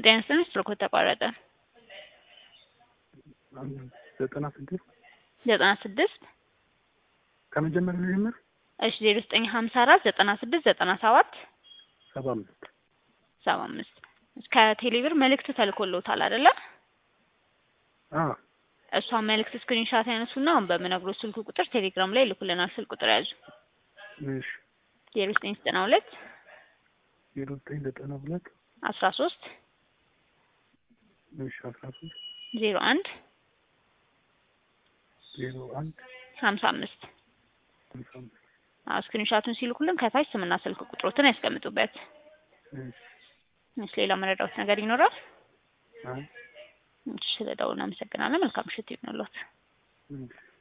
ጤና ይስጥልኝ ስልኮ ተቋረጠ። ዘጠና ስድስት ዘጠና ስድስት ከመጀመሪያ ልጀምር። እሺ ዜሮ ዘጠኝ ሀምሳ አራት ዘጠና ስድስት ዘጠና ሰባት ሰባ አምስት ሰባ አምስት ከቴሌብር መልእክት ተልኮልዎታል አይደለ? አዎ እሷ መልእክት ስክሪንሻት ያነሱና አሁን በምነግሮት ስልክ ቁጥር ቴሌግራም ላይ ይልኩልናል። ስልክ ቁጥር ያዙ እሺ ዜሮ ዘጠኝ ዘጠና ሁለት ዜሮ ዘጠኝ ዘጠና ሁለት አስራ ሶስት እሺ አስራ ሶስት ዜሮ አንድ ዜሮ አንድ ሀምሳ አምስት ሃምሳ አምስት አዎ ስክሪንሻቱን ሲልኩልን ከታች ስምና ስልክ ቁጥሮትን ያስቀምጡበት። እሺ እሺ ሌላ መረዳት ነገር ይኖራል? አይ እሺ ስለደውል እናመሰግናለን። መልካም ምሽት ይሁንልዎት። እሺ